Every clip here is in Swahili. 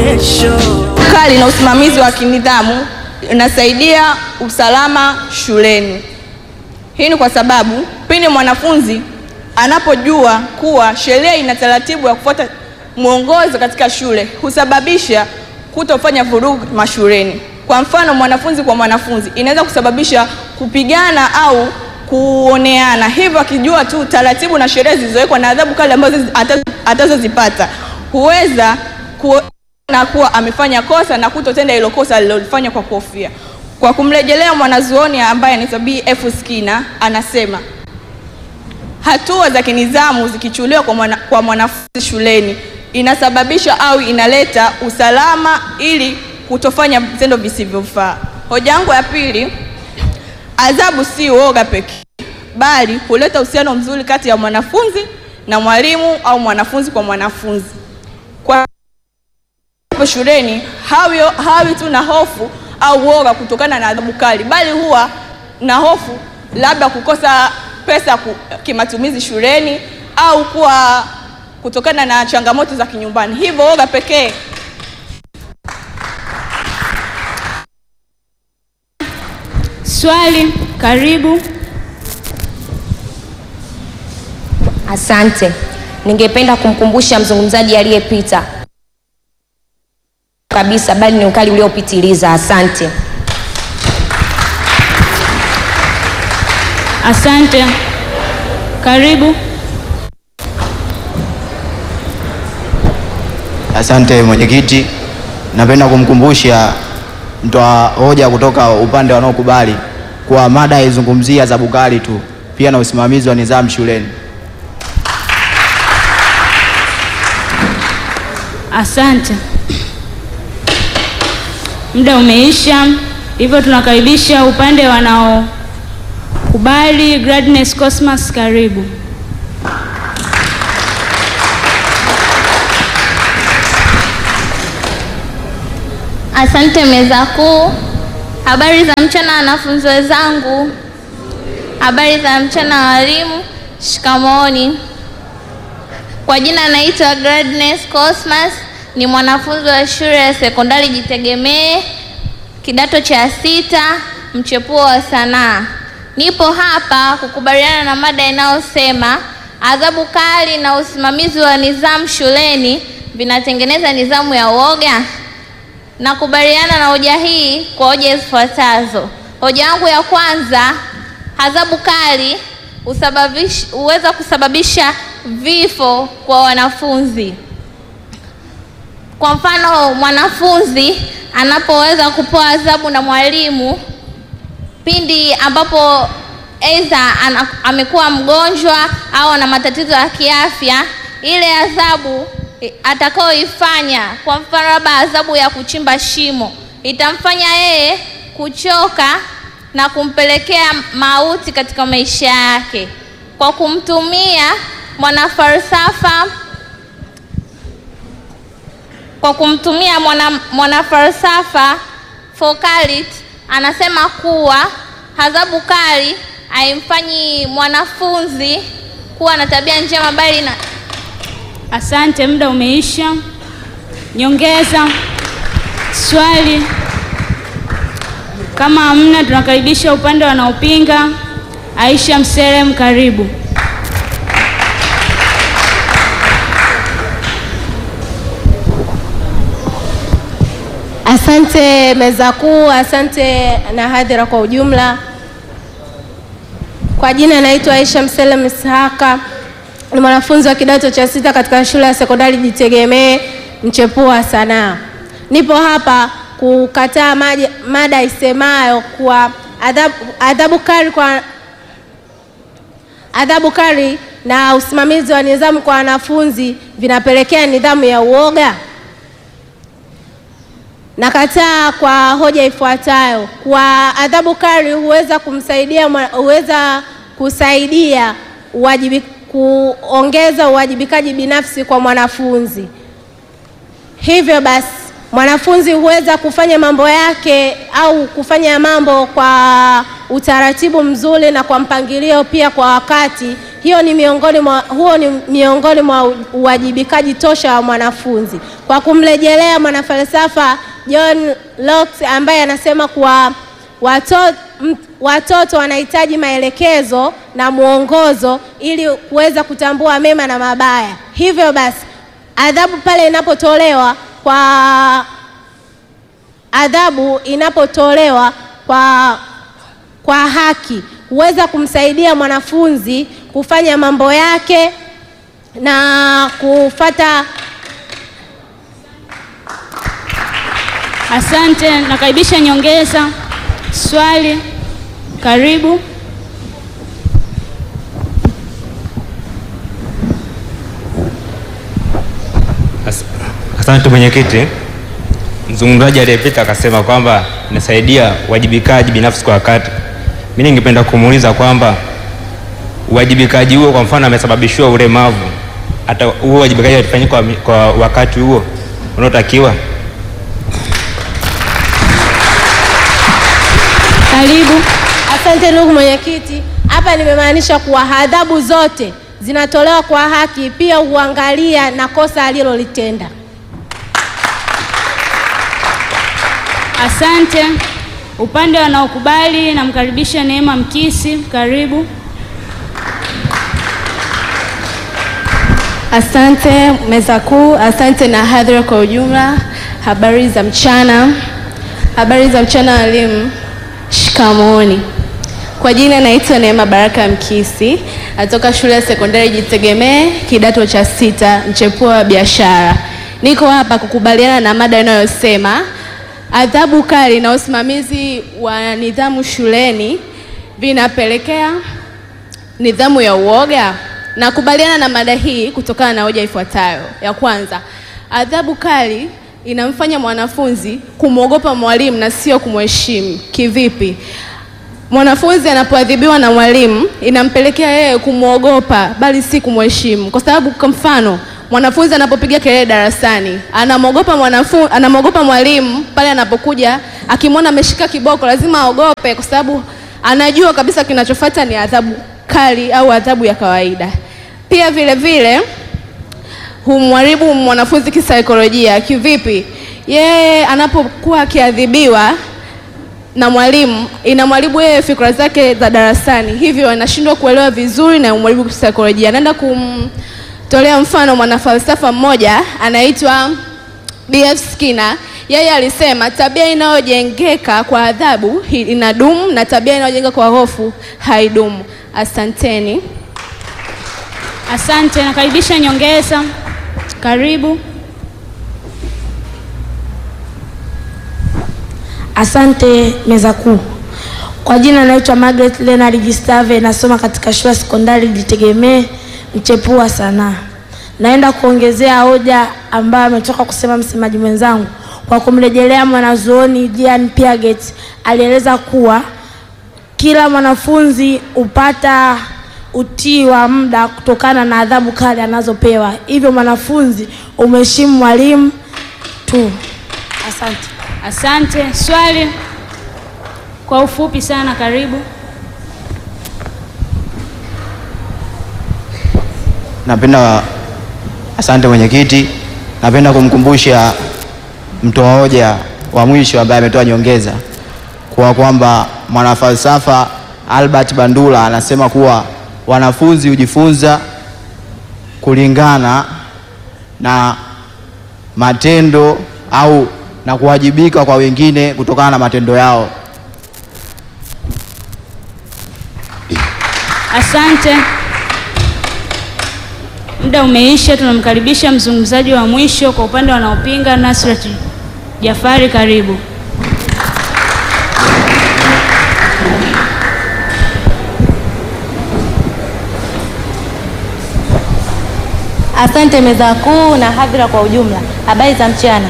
kali na usimamizi wa kinidhamu inasaidia usalama shuleni. Hii ni kwa sababu pindi mwanafunzi anapojua kuwa sheria ina taratibu ya kufuata mwongozo katika shule husababisha kutofanya vurugu mashuleni. Kwa mfano, mwanafunzi kwa mwanafunzi inaweza kusababisha kupigana au kuoneana. Hivyo akijua tu taratibu na sheria zilizowekwa na adhabu kali ambazo ata- atazozipata huweza kuona kuwa amefanya kosa na kutotenda hilo kosa alilofanya kwa kuhofia. Kwa kumrejelea mwanazuoni ambaye anaitwa B.F. Skinner anasema hatua za kinidhamu zikichukuliwa kwa, mwana, kwa mwanafunzi shuleni inasababisha au inaleta usalama ili kutofanya vitendo visivyofaa. Hoja yangu ya pili, adhabu si uoga pekee, bali huleta uhusiano mzuri kati ya mwanafunzi na mwalimu au mwanafunzi kwa mwanafunzi. Kwa hapo shuleni hawi, hawi tu na hofu au uoga kutokana na adhabu kali, bali huwa na hofu labda kukosa pesa ku, kimatumizi shuleni au kuwa kutokana na changamoto za kinyumbani. Hivyo uoga pekee Swali, karibu. Asante. Ningependa kumkumbusha mzungumzaji aliyepita kabisa, bali ni ukali uliopitiliza. Asante. Asante. Karibu. Asante mwenyekiti, napenda kumkumbusha mtoa hoja kutoka upande wanaokubali kuwa mada haizungumzia adhabu kali tu, pia na usimamizi wa nidhamu shuleni. Asante. Muda umeisha, hivyo tunakaribisha upande wanaokubali. Gladness Cosmas, karibu. Asante meza kuu. Habari za mchana wanafunzi wenzangu. Habari za mchana walimu. Shikamooni. Kwa jina naitwa Gladness Cosmas, ni mwanafunzi wa shule ya sekondari Jitegemee, kidato cha sita, mchepuo wa sanaa. Nipo hapa kukubaliana na mada inayosema adhabu kali na usimamizi wa nidhamu shuleni vinatengeneza nidhamu ya uoga. Nakubaliana na hoja hii kwa hoja zifuatazo. Hoja yangu ya kwanza, adhabu kali husababish- huweza kusababisha vifo kwa wanafunzi. Kwa mfano, mwanafunzi anapoweza kupewa adhabu na mwalimu pindi ambapo aidha ana- amekuwa mgonjwa au ana matatizo ya kiafya, ile adhabu eh, atakayoifanya, kwa mfano labda adhabu ya kuchimba shimo, itamfanya yeye kuchoka na kumpelekea mauti katika maisha yake. Kwa kumtumia mwanafalsafa kwa kumtumia mwana, mwanafalsafa Foucault anasema kuwa adhabu kali haimfanyi mwanafunzi kuwa na tabia njema bali na Asante, muda umeisha. Nyongeza. Swali. Kama hamna, tunakaribisha upande wanaopinga. Aisha Mselem, karibu. Asante meza kuu, asante na hadhira kwa ujumla. Kwa jina naitwa Aisha Mselem Ishaka, ni mwanafunzi wa kidato cha sita katika shule ya sekondari Jitegemee, mchepuo wa sanaa. Nipo hapa kukataa maji- mada isemayo kuwa adhabu, adhabu kali kwa adhabu kali na usimamizi wa nidhamu kwa wanafunzi vinapelekea nidhamu ya uoga. Nakataa kwa hoja ifuatayo kwa adhabu kali huweza kumsaidia mwa- huweza kusaidia uwajibi, kuongeza uwajibikaji binafsi kwa mwanafunzi. Hivyo basi mwanafunzi huweza kufanya mambo yake au kufanya mambo kwa utaratibu mzuri na kwa mpangilio pia kwa wakati. Hiyo ni miongoni mwa, huo ni miongoni mwa uwajibikaji tosha wa mwanafunzi. kwa kumrejelea mwanafalsafa John Locke ambaye anasema kuwa watoto, watoto wanahitaji maelekezo na mwongozo ili kuweza kutambua mema na mabaya. Hivyo basi adhabu pale inapotolewa kwa adhabu inapotolewa kwa, kwa haki huweza kumsaidia mwanafunzi kufanya mambo yake na kufata. Asante, nakaribisha nyongeza. Swali, karibu. As- Asante mwenyekiti. Mzungumzaji aliyepita akasema kwamba inasaidia uwajibikaji binafsi kwa wakati. Mimi ningependa kumuuliza kwamba uwajibikaji huo, kwa mfano amesababishiwa ulemavu, hata huo uwajibikaji utafanyika kwa, mi- kwa wakati huo unaotakiwa? Karibu. Asante ndugu mwenyekiti, hapa nimemaanisha kuwa adhabu zote zinatolewa kwa haki, pia huangalia na kosa alilolitenda. Asante. Upande wanaokubali, namkaribisha Neema Mkisi, karibu. Asante meza kuu, asante na hadhira kwa ujumla. Habari za mchana, habari za mchana walimu, shikamooni. Kwa jina naitwa Neema Baraka Mkisi, natoka shule ya sekondari Jitegemee, kidato cha sita, mchepuo wa biashara. Niko hapa kukubaliana na mada inayosema adhabu kali na usimamizi wa nidhamu shuleni vinapelekea nidhamu ya uoga. Nakubaliana na mada hii kutokana na hoja ifuatayo. Ya kwanza, adhabu kali inamfanya mwanafunzi kumwogopa mwalimu na sio kumheshimu. Kivipi? Mwanafunzi anapoadhibiwa na mwalimu inampelekea yeye kumwogopa bali si kumheshimu, kwa sababu kwa mfano mwanafunzi anapopiga kelele darasani anamwogopa mwanafunzi, anamwogopa mwalimu pale anapokuja akimwona ameshika kiboko lazima aogope, kwa sababu anajua kabisa kinachofuata ni adhabu kali au adhabu ya kawaida. Pia vile vile humharibu mwanafunzi kisaikolojia. Kivipi? Yeye anapokuwa akiadhibiwa na mwalimu inamharibu yeye fikra zake za darasani, hivyo anashindwa kuelewa vizuri na umharibu kisaikolojia. Naenda kumtolea mfano mwanafalsafa mmoja anaitwa B.F. Skinner. Yeye alisema tabia inayojengeka kwa adhabu hi- inadumu na tabia inayojengeka kwa hofu haidumu. Asanteni. Asante, nakaribisha nyongeza, karibu. Asante meza kuu. Kwa jina naitwa Margaret Leonard Gistave, nasoma katika shule ya sekondari Jitegemee, mchepuo wa sanaa. Naenda kuongezea hoja ambayo ametoka kusema msemaji mwenzangu kwa kumrejelea mwanazuoni Jean Piaget. Alieleza kuwa kila mwanafunzi hupata utii wa muda kutokana na adhabu kali anazopewa, hivyo mwanafunzi umheshimu mwalimu tu. Asante. Asante. Swali kwa ufupi sana, karibu. Napenda, asante mwenyekiti, napenda kumkumbusha mtoa hoja wa mwisho ambaye ametoa nyongeza kwa kwamba mwanafalsafa Albert Bandura anasema kuwa wanafunzi hujifunza kulingana na matendo au na kuwajibika kwa wengine kutokana na matendo yao. Asante. Muda umeisha, tunamkaribisha mzungumzaji wa mwisho kwa upande wanaopinga, Nasrat Jafari, karibu. Asante meza kuu na hadhira kwa ujumla. Habari za mchana.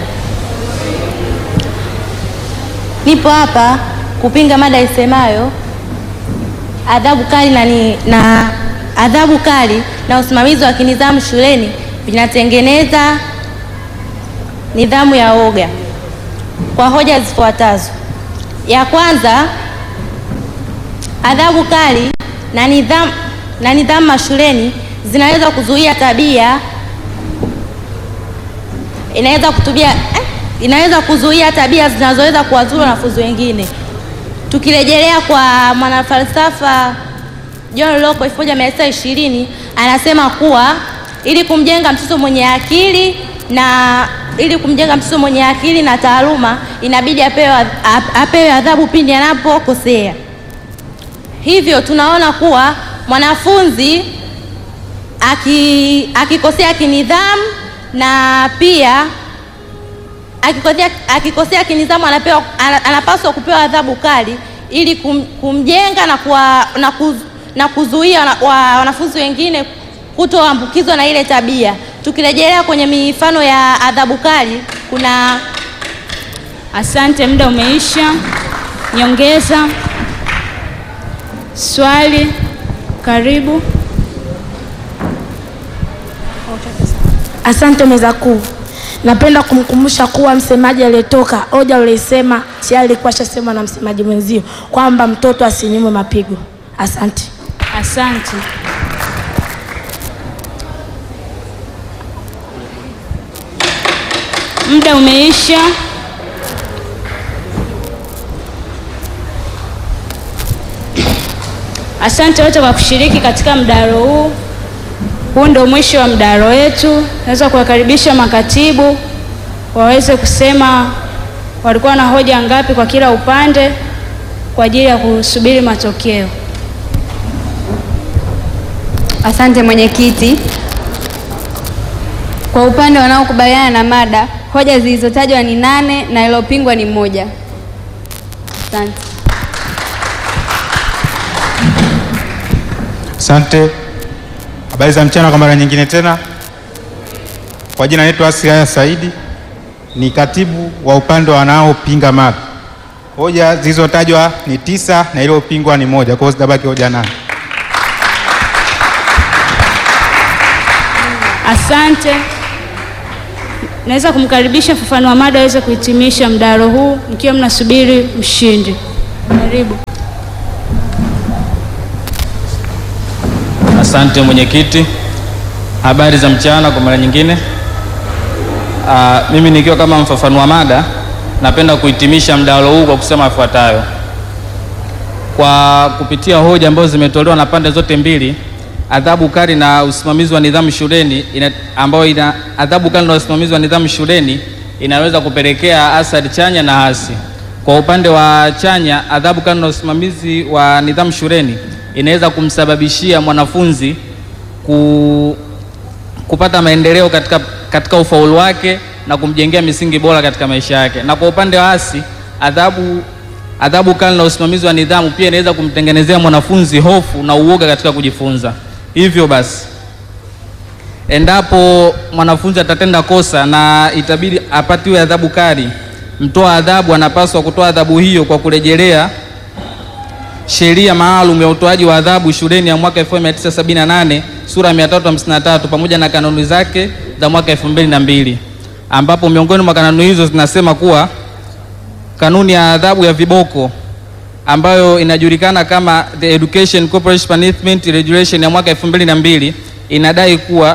Nipo hapa kupinga mada isemayo adhabu kali na, ni, na adhabu kali na usimamizi wa kinidhamu shuleni vinatengeneza nidhamu ya woga kwa hoja zifuatazo. Ya kwanza, adhabu kali na nidhamu na nidhamu mashuleni zinaweza kuzuia tabia inaweza kutubia eh, inaweza kuzuia tabia zinazoweza kuwadhuru wanafunzi wengine. Tukirejelea kwa mwanafalsafa John Locke 1920 anasema kuwa ili kumjenga mtoto mwenye akili na ili kumjenga mtoto mwenye akili na taaluma inabidi apewe, ap- apewe adhabu pindi anapokosea. Hivyo tunaona kuwa mwanafunzi aki- akikosea kinidhamu na pia akikosea, akikosea kinidhamu anapewa, ana- anapaswa kupewa adhabu kali ili kum, kumjenga na, kuwa, na, kuz, na kuzuia wana, wa, wanafunzi wengine kutoambukizwa na ile tabia. Tukirejelea kwenye mifano ya adhabu kali kuna Asante, muda umeisha. Nyongeza swali, karibu. Asante meza kuu. Napenda kumkumbusha kuwa msemaji aliyetoka hoja uliyosema tayari ilikuwa shasema na msemaji mwenzio kwamba mtoto asinyimwe mapigo. Asante. Asante. Muda umeisha. Asante wote kwa kushiriki katika mdahalo huu. Huu ndio mwisho wa mdahalo wetu. Naweza kuwakaribisha makatibu waweze kusema walikuwa na hoja ngapi kwa kila upande kwa ajili ya kusubiri matokeo. Asante mwenyekiti. Kwa upande wanaokubaliana na mada, hoja zilizotajwa ni nane na iliyopingwa ni moja. Asante. Asante. Habari za mchana kwa mara nyingine tena. Kwa jina naitwa Asihaya Saidi, ni katibu wa upande wanaopinga mada. Hoja zilizotajwa ni tisa na iliyopingwa ni moja, kwa hiyo zitabaki hoja nane. Asante. Naweza kumkaribisha mfafanua mada aweze kuhitimisha mdahalo huu mkiwa mnasubiri mshindi. Karibu. Asante mwenyekiti. Habari za mchana kwa mara nyingine. Aa, mimi nikiwa kama mfafanua mada napenda kuhitimisha mdahalo huu kwa kusema yafuatayo. Kwa kupitia hoja ambazo zimetolewa na pande zote mbili, adhabu kali na usimamizi wa nidhamu shuleni ina, ambayo ina adhabu kali na usimamizi wa nidhamu shuleni inaweza kupelekea athari chanya na hasi. Kwa upande wa chanya, adhabu kali na usimamizi wa nidhamu shuleni inaweza kumsababishia mwanafunzi ku, kupata maendeleo katika, katika ufaulu wake na kumjengea misingi bora katika maisha yake. Na kwa upande wa hasi, adhabu adhabu kali na usimamizi wa nidhamu pia inaweza kumtengenezea mwanafunzi hofu na uoga katika kujifunza. Hivyo basi, endapo mwanafunzi atatenda kosa na itabidi apatiwe adhabu kali, mtoa adhabu anapaswa kutoa adhabu hiyo kwa kurejelea sheria maalum ya utoaji wa adhabu shuleni ya mwaka 1978 sura ya 353 pamoja na kanuni zake za mwaka 2002 ambapo miongoni mwa kanuni hizo zinasema kuwa kanuni ya adhabu ya viboko ambayo inajulikana kama the Education Corporation Punishment Regulation ya mwaka 2002 inadai kuwa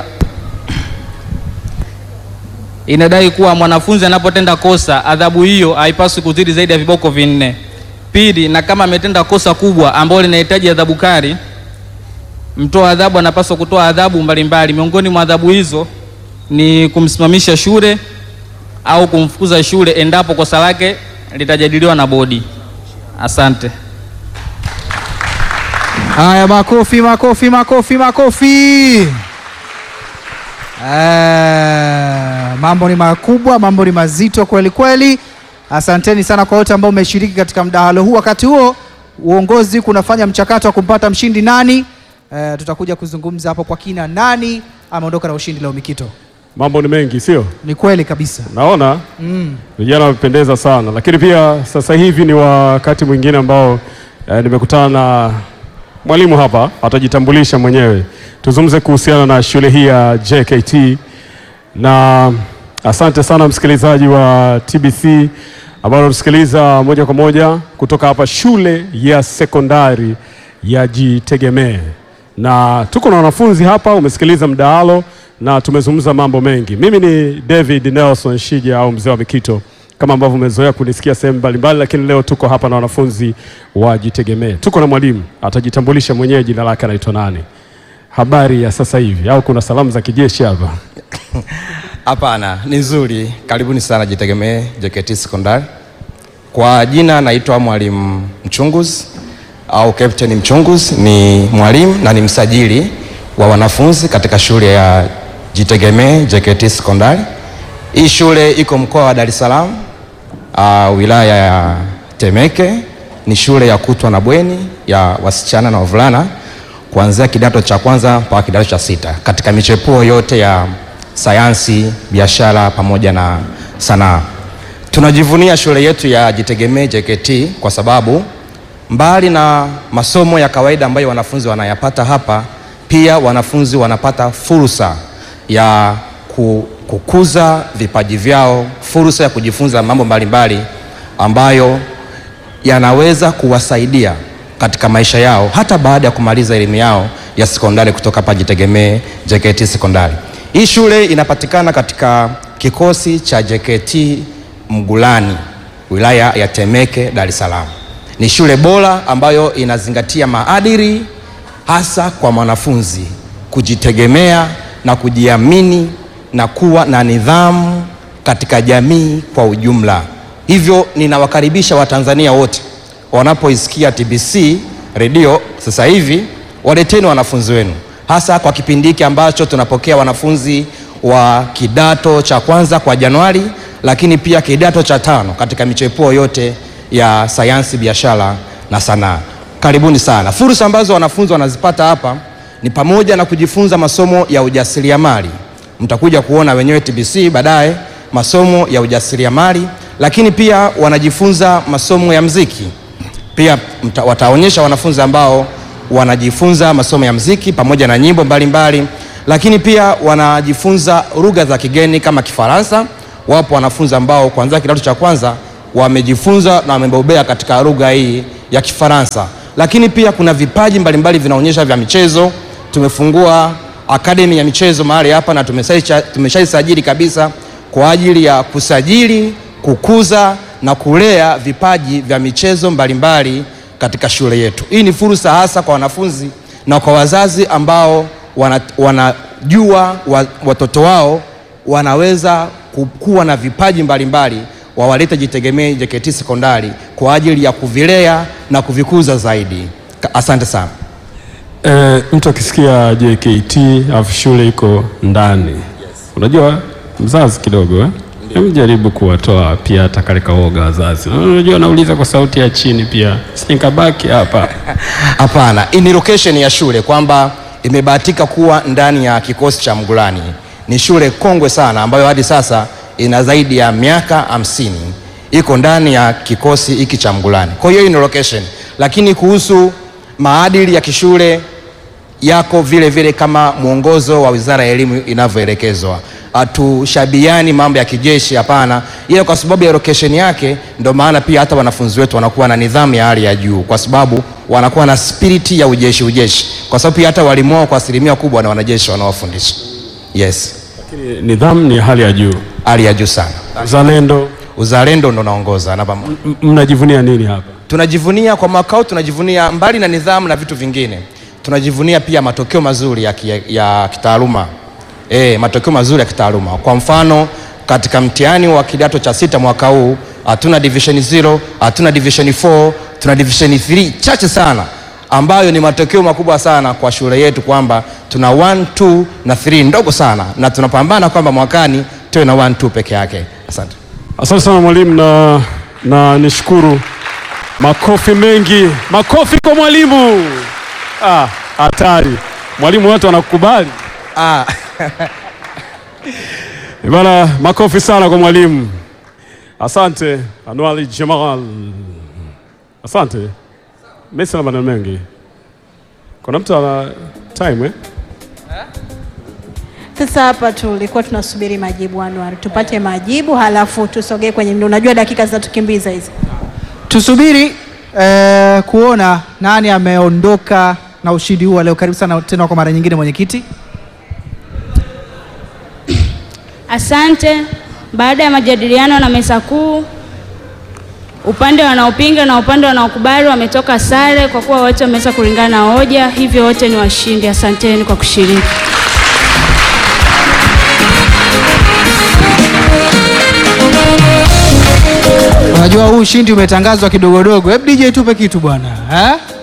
inadai kuwa mwanafunzi anapotenda kosa adhabu hiyo haipaswi kuzidi zaidi ya viboko vinne. Pili, na kama ametenda kosa kubwa ambalo linahitaji adhabu kali, mtoa adhabu anapaswa kutoa adhabu mbalimbali. Miongoni mwa adhabu hizo ni kumsimamisha shule au kumfukuza shule endapo kosa lake litajadiliwa na bodi. Asante. Haya, makofi, makofi, makofi, makofi. Eh, mambo ni makubwa, mambo ni mazito kweli kweli. Asanteni sana kwa wote ambao umeshiriki katika mdahalo huu. Wakati huo uongozi kunafanya mchakato wa kumpata mshindi nani. Eh, tutakuja kuzungumza hapo kwa kina, nani ameondoka na ushindi leo. Mikito, Mambo ni mengi, sio? ni kweli kabisa. Naona Mm. vijana wamependeza sana, lakini pia sasa hivi ni wakati mwingine ambao eh, nimekutana na mwalimu hapa, atajitambulisha mwenyewe. Tuzungumze kuhusiana na shule hii ya JKT, na asante sana msikilizaji wa TBC ambao unatusikiliza moja kwa moja kutoka hapa shule ya sekondari ya Jitegemee. na tuko na wanafunzi hapa. Umesikiliza mdahalo na tumezungumza mambo mengi. Mimi ni David Nelson Shija au mzee wa Mikito kama ambavyo umezoea kunisikia sehemu mbalimbali, lakini leo tuko hapa na wanafunzi wa Jitegemee. Tuko na mwalimu atajitambulisha mwenyewe, jina lake anaitwa nani, habari ya sasa hivi, au kuna salamu za kijeshi hapa? Hapana, ni nzuri. Karibuni sana Jitegemee JKT Sekondari. Kwa jina naitwa Mwalimu Mchunguzi au Captain Mchunguzi, ni mwalimu na ni msajili wa wanafunzi katika shule ya Jitegemee JKT Sekondari. Hii shule iko mkoa wa Dar es Salaam, uh, wilaya ya Temeke. Ni shule ya kutwa na bweni ya wasichana na wavulana kuanzia kidato cha kwanza mpaka kidato cha sita katika michepuo yote ya sayansi, biashara pamoja na sanaa. Tunajivunia shule yetu ya Jitegemee JKT kwa sababu mbali na masomo ya kawaida ambayo wanafunzi wanayapata hapa, pia wanafunzi wanapata fursa ya ku- kukuza vipaji vyao, fursa ya kujifunza mambo mbalimbali ambayo yanaweza kuwasaidia katika maisha yao hata baada ya kumaliza elimu yao ya sekondari kutoka hapa Jitegemee JKT Sekondari. Hii shule inapatikana katika kikosi cha JKT Mgulani, wilaya ya Temeke, Dar es Salaam. Ni shule bora ambayo inazingatia maadili hasa kwa mwanafunzi kujitegemea na kujiamini na kuwa na nidhamu katika jamii kwa ujumla. Hivyo ninawakaribisha Watanzania wote wanapoisikia TBC redio sasa hivi, waleteni wanafunzi wenu, hasa kwa kipindi hiki ambacho tunapokea wanafunzi wa kidato cha kwanza kwa Januari, lakini pia kidato cha tano katika michepuo yote ya sayansi, biashara na sanaa. Karibuni sana. Fursa ambazo wanafunzi wanazipata hapa ni pamoja na kujifunza masomo ya ujasiriamali. Mtakuja kuona wenyewe TBC baadaye masomo ya ujasiriamali, lakini pia wanajifunza masomo ya mziki. Pia mta, wataonyesha wanafunzi ambao wanajifunza masomo ya mziki pamoja na nyimbo mbalimbali mbali. Lakini pia wanajifunza lugha za kigeni kama Kifaransa. Wapo wanafunzi ambao kuanzia kidato cha kwanza wamejifunza na wamebobea katika lugha hii ya Kifaransa. Lakini pia kuna vipaji mbalimbali vinaonyesha vya michezo. Tumefungua akademi ya michezo mahali hapa na tumeshaisha- tumeshaisajili kabisa kwa ajili ya kusajili, kukuza na kulea vipaji vya michezo mbalimbali katika shule yetu. Hii ni fursa hasa kwa wanafunzi na kwa wazazi ambao wana- wanajua wa, watoto wao wanaweza ku- kuwa na vipaji mbalimbali wawalete Jitegemee JKT Sekondari kwa ajili ya kuvilea na kuvikuza zaidi. Ka- Asante sana. E, mtu akisikia JKT alafu shule iko ndani, unajua mzazi kidogo eh? Hebu jaribu kuwatoa pia hata kale kaoga wazazi. Unajua nauliza kwa sauti ya chini pia, sinikabaki hapa. Hapana, hii ni location ya shule kwamba imebahatika kuwa ndani ya kikosi cha Mgulani. Ni shule kongwe sana ambayo hadi sasa ina zaidi ya miaka hamsini, iko ndani ya kikosi hiki cha Mgulani. Kwa hiyo hii ni location, lakini kuhusu maadili ya kishule yako vile vile kama mwongozo wa Wizara ya Elimu inavyoelekezwa. Hatushabiani mambo ya kijeshi, hapana, ila kwa sababu ya location yake, ndio maana pia hata wanafunzi wetu wanakuwa na nidhamu ya hali ya juu, kwa sababu wanakuwa na spiriti ya ujeshi ujeshi, kwa sababu pia hata walimu wao kwa asilimia kubwa na wanajeshi wanaofundisha. Yes, Lakini nidhamu ni hali ya juu, hali ya juu sana. uzalendo. Uzalendo ndo naongoza namba moja. M- Mnajivunia nini hapa? Tunajivunia kwa mwaka huu, tunajivunia mbali na nidhamu na vitu vingine, tunajivunia pia matokeo mazuri ya, ki, ya kitaaluma e, matokeo mazuri ya kitaaluma. Kwa mfano katika mtihani wa kidato cha sita mwaka huu hatuna division 0, hatuna division 4, tuna division 3 chache sana, ambayo ni matokeo makubwa sana kwa shule yetu kwamba tuna 1 2 na 3 ndogo sana, na tunapambana kwamba mwakani tuwe na 1 2 peke yake. Asante. Asante sana mwalimu, na, na nishukuru. Makofi mengi, makofi kwa mwalimu. Ah, hatari mwalimu, watu wanakukubali ah. Bana, makofi sana kwa mwalimu. Asante Anwali Jamal, asante. Mimi sina maneno mengi. Kuna mtu ana time eh? Sasa hapa tulikuwa tunasubiri majibu Anwar, tupate majibu halafu tusogee kwenye mdo. Unajua dakika zinatukimbiza hizi. Tusubiri eh, kuona nani ameondoka na ushindi huu wa leo. Karibu sana tena kwa mara nyingine mwenyekiti. Asante. Baada ya majadiliano na meza kuu, upande wanaopinga na upande wanaokubali wametoka sare kwa kuwa wote wameweza kulingana na hoja, hivyo wote ni washindi. Asanteni kwa kushiriki. Unajua huu ushindi umetangazwa kidogodogo. Hebu DJ tupe kitu bwana, eh?